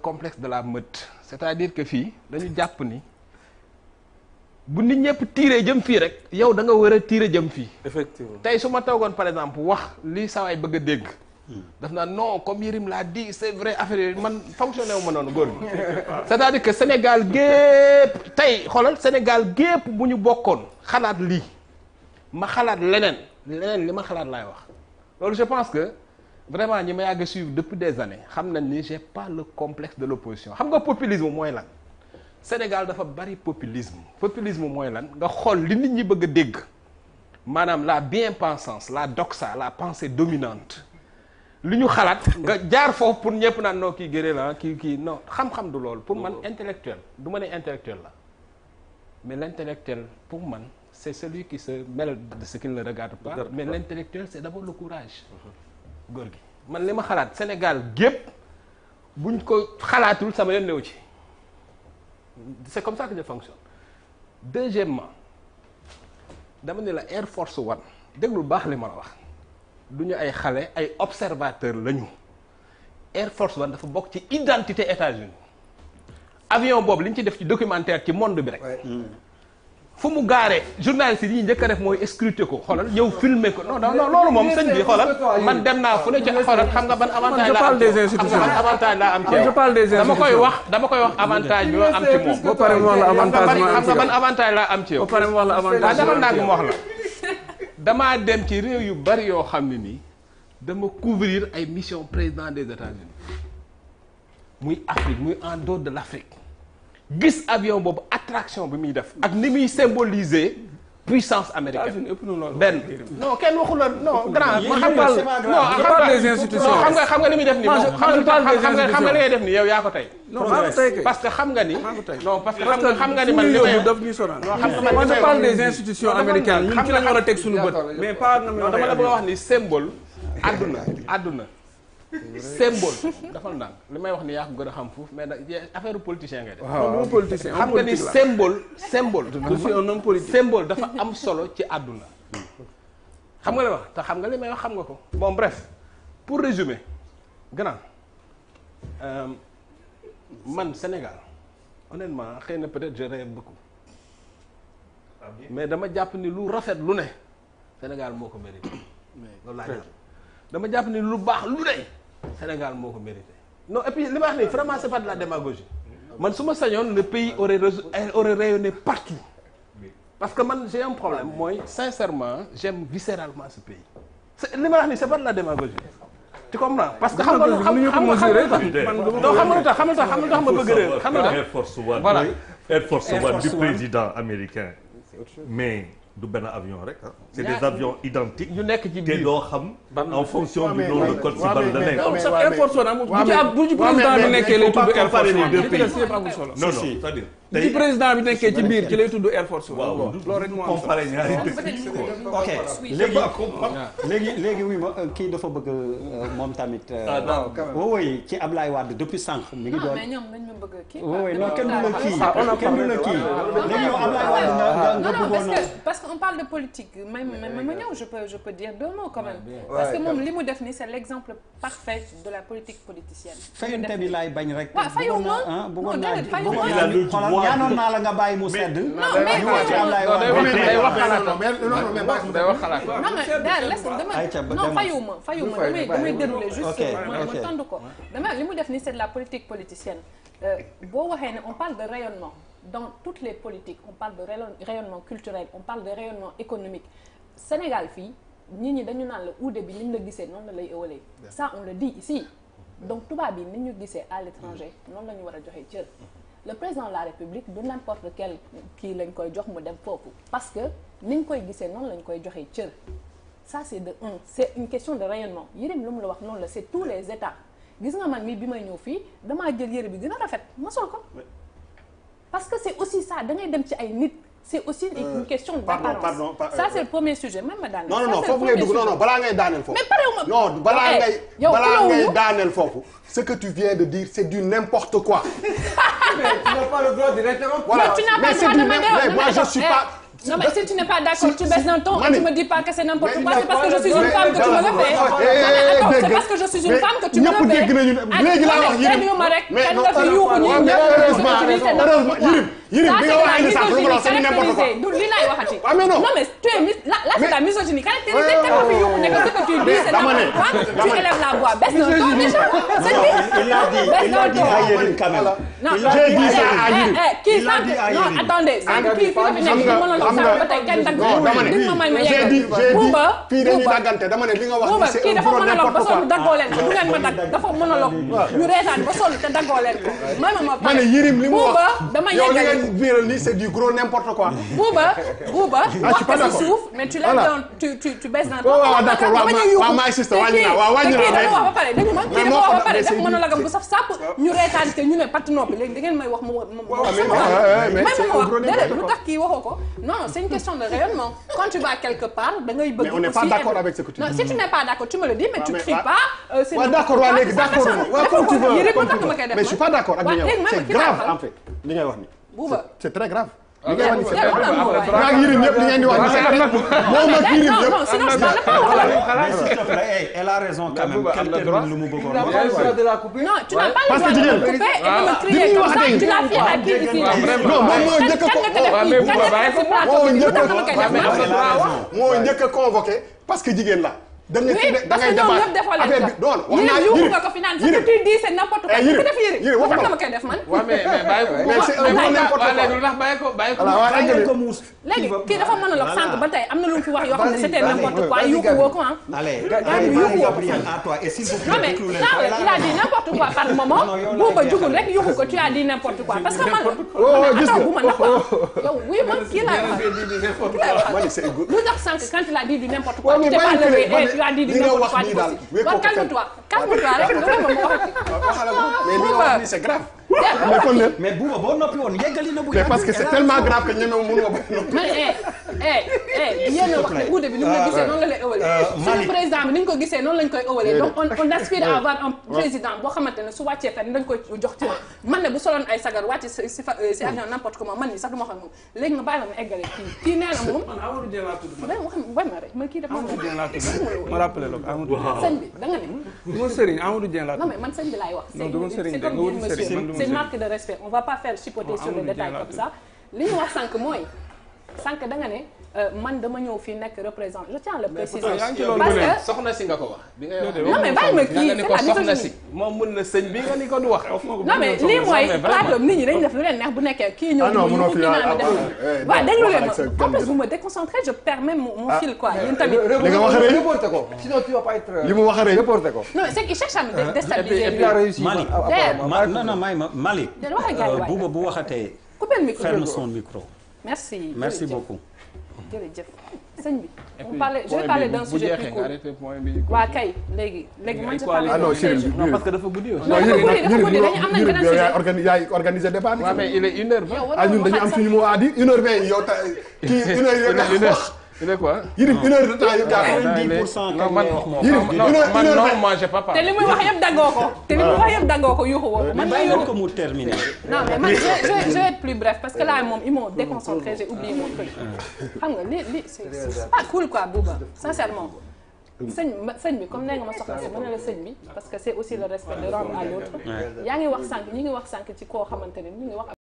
complexe de la meute c'est-à-dire que fii dañu jàpp ni bu nit ñëpp tiiree jëm fii rek yow da nga war a tiire jëm fii effectivement tey su ma toogoon par exemple wax li sawaay bëgg a dégg daf naa non comme Yérim l'a dit c'est vrai affaire yooyu man fonctionné wu ma noonu góor gi c'est-à-dire que Sénégal gépp tey xoolal Sénégal gépp bu ñu bokkoon xalaat lii ma xalaat leneen leneen li ma xalaat laay wax loolu je pense que vraiment ñi ma yàgg a suivre depuis des années xam nañ ni j'ai pas le complexe de l'opposition xam nga populisme mooy lan Sénégal dafa bari populisme populisme mooy lan nga xool li nit ñi bëgg a dégg maanaam la bien-pensance la doxa la pensée dominante li ñu xalaat nga jaar foofu pour ñëpp naan non kii gëree la kii kii non xam-xam du loolu pour man intellectuel du ma ne intellectuel la mais l'intellectuel pour man c'est celui qui se mêle de ce qui ne le regarde pas mais l'intellectuel c'est d'abord le courage góor gi man li ma xalaat Sénégal gépp buñ ko xalaatul sama yoon newu ci c'est comme ça que je fonctionne deuxièmement dama ne la Air Force One déglu baax li ma la wax du ñu ay xale ay observateurs lañu Air Force One dafa bokk ci identité États-Unis avion boobu li ñu ci def ci documentaire ci monde bi rek fu mu gaaree journaliste yi ñuy njëkk a def mooy scruter ko xoolal ñëw filmer ko non non loolu moom sëñ bi xoolal man dem naa fu ne ci xoolal xam nga ban avantage la am xam nga ban avantage la am ci je parle des dama koy wax dama koy wax avantage bi ma am ci moom ba pare mu wax la avantage ma am xam ci nga ban avantage la am ci yow ba pare mu wax la waaw avantage dafa nag mu wax la damaa dem ci réew yu bari yoo xam ne nii dama couvrir ay mission président des États-Unis muy Afrique muy en dehors de l'Afrique gis avion boobu attraction bi muy def ak ni muy symboliser puissance américaine ëpp na loolu benn non kenn waxu la non grand ma xam nga non je parle des institutions. non xam nga xam nga ni muy def nii Moi, je- moom xam je parle nga des xam nga xam nga li ngay def nii yow yaa ko tey non maa ko tey kay parce que xam nga ni maa ko tey non parce que xam nga xam nga ni man li may daf ñuy sonal non xam nga man moi li je may parle wax des institutions Non, dama américaines naan ñun ci xam lañ nga- war a teg suñu bët mais pas na non dama la bëgg a wax ni symbole àdduna àdduna symbole dafa ndànk li may wax ni yaa ko gën a xam foofu mais da affaire politicien ngay def non du politicien xam nga ni symbole symbole je suis un homme politique symbole dafa am solo ci àdduna xam nga li ma wax te xam nga li may wax xam nga ko bon bref pour résumer grand euh, man Sénégal honnêtement xëy na peut-être je rêve beaucoup mais dama jàpp ni lu rafet lu ne Sénégal moo ko mérité loolu laa jàpp dama jàpp ni lu baax lu ne Sénégal moo ko mérité non et puis li ma wax nii vraiment c'est pas de la démagogie man su ma sañoon le pays aurait resu- aurait rayonné partout parce que man j'ai un problème mooy sincèrement j'aime viscéralement ce pays c'est li ma wax nii c'est pas de la démagogie tu comprends parce que xam nga xam mënuñu ko xam nga xam mesurer nga man non xam nga lu tax xam nga lu tax xam nga lu tax ma bëgg réew xam nga lu tax Air Force One Voilà. Air Force Air One du Force One. président américain mais du benn avion rek ah c'est Ñaar- des avions identiques yu nekk ci te biir doo xam en fonction du mais- nom de mais- code si ouais, ban mais- la mais- nekk non sax Air Force One amul bu ci mais- ab bu ci ouais, mais- président bi mais- nekkee lay faut pas tudd Air comparer Force les One deux li ci des pays. yëpp amul solo non non si. c'est-à-dire bu ci tey président bi nekkee ci biir ci lay tudd Air Force One waaw du loolu rek moo am solo comparer ñaari dëkk ok léegi léegi léegi oui ma euh, kii dafa bëgg euh, moom tamit. euh, Ah, non, oui oui ci Ablaye Wade depuis sànq mi ngi non doon. mais ñoom dañ ma bëgg a kii. oui oui non kenn du la kii Ah, on a kenn du la kii léegi yow Ablaye Wade nga nga nga non non parce bëggoon a. que parce que on parle de politique may ma ma ma ñëw je peux je peux dire deux mots quand même. parce que moom li mu def nii c'est l'exemple parfait de la politique politicienne. fayante bi laay bañ rek. waaw fayu ma. ah bëggoon Non, naa déedéet, fayu ma. bëggoon Il a le naa xoolal droit ñaanoon de- naa la nga bàyyi mu sedd. non mais ñu wax ci Ablaye non day Wade. wax day wax xalaatam non mais non non mais bàyyi day wax xalaatam non mais daal laisse Aïcha, ba dama non demal. fayuma fayuma damay damay dérouler juste Ok, ma ok. ma tontu ko dama li mu def ni c'est de la politique politicienne Euh, boo waxee ne on parle de rayonnement dans toutes les politiques on parle de rayon- rayonnement culturel on parle de rayonnement économique Sénégal fii nit ñi dañu naan la uude bi ni ñu la gisee noonu la lay ëwalee ça on le dit ici donc tubaab yi ni ñu gisee à l'étranger noonu la ñu war a joxe cër le président de la république du n'importe quel kii lañ koy jox mu dem foofu parce que ni ñu koy gisee noonu lañ koy joxe cër ça c'est de un c'est une question de rayonnement Yérim lu mu la wax noonu la c'est tous les états gis nga man mii bi may ñëw fii damaa jël yére bi gën a rafet ma sol ko parce que c'est aussi ça da ngay dem ci ay nit c'est aussi une question pardon, d'apparence pardon, par- ça c'est le premier sujet même ma daaneel non non Ça, non c'est le foofu ngay premier dugg non sujet. non balaa ngay daaneel foofu. mais parewuma non balaa Eh, ngay yow balaa xulóowuñu. ngay daaneel foofu ce que tu viens de dire c'est du n'importe quoi. Tu n'as pas le droit de l'interrompre. voilà tu n'as pas mais le c'est droit du de n'im- m'interrompre. mais moi Non, je mais suis eh, pas Non mais si tu n'es pas d'accord, tu baisses d'un ton et Mani. tu me dis pas que c'est n'importe Mais quoi, il c'est parce que n'a je suis pas une le- femme que tu me le fais. Eh, Non, mais attends, dégg c'est nga. parce que je suis une Mais femme que tu me ñëpp le fais. dégg nañu ne léegi laa wax Yirim. ma rek Mais kenn non, nga fi yuuxu ñi mais ñëpp heureusement, ce que tu dis, c'est heureusement, n'importe quoi. Yirim, Yirim, Ça, bi c'est nga de wax la indi sax lu ma la wax, c'est misogynie n'importe quoi. caractérisée. Du lii laay waxati. Ah, mais non. Non mais tu es mis là là c'est la misogynie caractérisée kenn nga fi yuuxu ne que ce que tu dis c'est dama ne, n'importe quoi. Tu dama ne. élèves la voix, baisse d'un ton déjà. C'est lui. il a dit Baisse il a d'un dit ton. à Yérim quand même. Non, Il a J'ai dit dit à ça à Yérim. Yirim. Eh, eh, kii Il a sànq dit à non Yérim. attendez sànq kii fi la fi nekk nga- mënoon xam sànq nga- ba tey kenn dagg non dama ne dig ma may ma j'ai yeggal dit j'ai dit Bouba fii dañuy Bouba daggante dama ne li nga wax Bouba ni c'est kii un dafa gros monologue ba n'importe sonn quoi daggoo leen ko du ngeen ma dagg dafa monologue ñu reetaan ba sonn te daggoo leen ko may ma ma ma ne Yirim li mu Bouba wax dama yow li yeggal nga biiral nii c'est du gros n'importe quoi Bouba Bouba je wax suis pas ko si d'accord. suuf mais tu lèves Voilà. dans tu tu tu baisses dans waaw waaw d'accord waaw dama ma- ñuy yuuxu. waaw ma insiste, te wàññi kii- naa, waaw, wàññi te kii naa, dafa mais- wax ba pare dégg nga mais kii moo dafa wax ko- ba pare mais def c'est- monologue bu saf sàpp ñu reetaan te ñu ne parti noppi léegi da ngeen may wax mu mu mu mais sama non, wax. ouais, ouais, mais May c'est ma un wax gros déedéet n'importe lu quoi. tax kii waxoo ko non non c'est une question de rayonnement quand tu vas quelque part da ngay bëgg Mais on n'est pas aussi d'accord être- avec ce que tu non dis. si tu n'es pas d'accord tu me le dis mais tu mais cries ah. pas euh, c'est Ouais, n'importe d'accord waa quoi, léegi ça, d'accord ça, waaw ça, comme tu ça, veux yëre comme ba tu tax ma koy veux def mais je suis pas d'accord ak li waaw nga léegi wax may ma c'est kii grave baaxal. en fait li ngay wax ni Bouba c'est très grave li ngay Yeah, wax ni c'est yeah, très voilà, grave Bouba. maa ngi Yirim ñëpp li ngeen di wax ni c'est très grave moom ak Yirim non ñëpp non sinon je parle pas wala Mais s'il te plaît, hey, elle a raison quand même. Bouba am Quel na droit. termine lu mu bëggoon Il a wax. pas le droit de la couper. Non, tu n'as pas le Parce droit que de me jigéen- couper et de me Li crier muy comme wax ça. tey. Tu l'as fait à qui ici là non moom moo njëkk a Kan ko nga ko def waaw, fii mais kan Bouba nga bàyyi ko ko. def fii moo plateau bi njëkk lu a tax ma koy def mais man am na droit wax. moo njëkk a convoqué parce que jigéen la da nga Oui, da parce ngay que ñoom débat ñëpp defoo leen affaire bi ko. non wax Yirim naa yuuxu Yirim nga ko fi naan ce Yirim que tu dis c'est n'importe quoi. Eh, Ku Yirim, def Yirim. Yirim, Lu tax waxuma la ma koy def man. waaw mais mais bàyyi ko. mais c'est un Bàyyi gros ko. n'importe waaw léegi quoi lu tax bàyyi ko bàyyi ko. voilà waa Bàyyi eggale ko muus. léegi kii dafa monologue Voilà. sànq ba tey am na lu mu fi wax yoo xam ne c'était Vas-y, n'importe vas-y, quoi vas-y, yuuxu Gabi. woo ko ah. Allez, Gabi, allez, yuuxu woo ko. Gabriel, à toi. Et s'il vous Non plaît, mais déglu leen ça ko. Elle il a dit n'importe quoi par moment Non, yow la Bouba jeexal. jugul rek yuuxu ko tu as dit n'importe quoi parce que man Oh, gis attends nga. bu ma ndax yow oui man kii laay wax kii laay wax ma ne c'est good. lu tax sànq quand il a dit du n'importe quoi Ouais, mais tu t'es pas bàyyi levé ko de, et tu as dit du li nga n'importe wax quoi nii du daal, possible wékkoo waaw ko calme-toi calme-toi rek nga may ma ma waxati waxala ko mais li nga wax ni c'est grave Dégg mais kon leen Mais Bouba boo noppi woon yeggali na bu mais yàgg. parce que c'est tellement grave que ñeme mënuma ba man eh eh eh yéen a wax ne uude bi ni mu la gisee noonu la lay ëwalee suñu Malick. président bi ni ñu ko gisee noonu lañ koy ëwalee donc on on aspire à avoir un président boo xamante ne su wàccee fenn dañ koy jox ci man ne bu soloon ay sagar wàcc si si fa si avion n'importe comment man nii sax du ma xam moom léegi nga bàyyi ma ma eggale kii kii nee na moom Man Amadou Dieng laa tudd man. ben wax bay ma rek man kii dafa Amadou Dieng laa tudd. Ma rappelé la ko Amadou Dieng. sëñ bi da nga ne Mon sëriñ Amadou Dieng laa non tudd. mais man sëñ bi laay wax Non, du ma c'est sëriñ c'est de, comme nga dire wuti sëriñ, monsieur man du ma c'est une sëriñ. marque de respect on va pas faire chipoter Non, sur les Amadou détails Dieng laa comme ça li ñu wax sànq mooy sànq da nga ne euh, man dama ñëw fii nekk représente je tiens à le préciser yaa ngi ci loolu parce ba léegi. que soxna si nga ko wax. bi ngay wax non mais bàyyi ma kii nga ni c'est ko la soxna si. misogynie moom mun na sëñ bi nga ni ko du wax. non mais lii mooy plateau nit ñi dañu def lu leen neex bu nekkee kii ñëw Ah non, di mënoo ñu fi kii naan ah, ma def ah, eh, waaw non, déglu leen waxal ak sa ma en plus calme. vous me déconcentrez je perds même mon mon fil quoi yéen tamit li nga wax rek Reporte ko. Sinon tu vas pas être. li mu wax rek Reporte ko. non mais c'est qu'il cherche à me dé- Et puis, déstabiliser et puis lui il a réussi. Mali. à- à- D'ailleurs, à- Ma- non non may ma Malick. Del wax ak gars yi Euh, waay. Bouba bu waxatee coupez le micro ferme son micro. merci Merci jërëjëf. beaucoup. jërëjëf sëñ bi on parlait je vais parler d'un sujet plus court arrêté point bi. waa kay léegi léegi man je parle ah non d'un Chérif sujet Non, parce que dafa guddi aussi. non dafa guddi dafa guddi dañu am nañ Yirim beneen yow yaay sujet organi yaay organisé débat bi waaw mais il est une heure vingt. yow war ah nga ñun dañu am waxaat suñu mot à dire une heure vingt yow ta kii une heure il est yëpp une heure il est quoi. Yirim une heure de temps yëpp gaa 90% non man Yirim non une heure man une heure non vingt. moi j'ai pas te parlé. li muy wax yëpp daggoo ko te li muy wax yëpp daggoo ko yuuxu woo ko man Mais ma bàyyi leen yuuxu ko mu terminer. non mais man je je je vais être plus bref parce que là moom ils m'ont déconcentré j'ai oublié mon truc xam nga li li c'est c'est pas cool quoi Bouba sincèrement sëñ ma sëñ bi comme nee nga ma soxla si ma ne la sëñ bi parce que c'est aussi le respect de rendre à l'autre yaa ngi wax sànq ñi ngi wax sànq ci koo xamante ne ñu ngi wax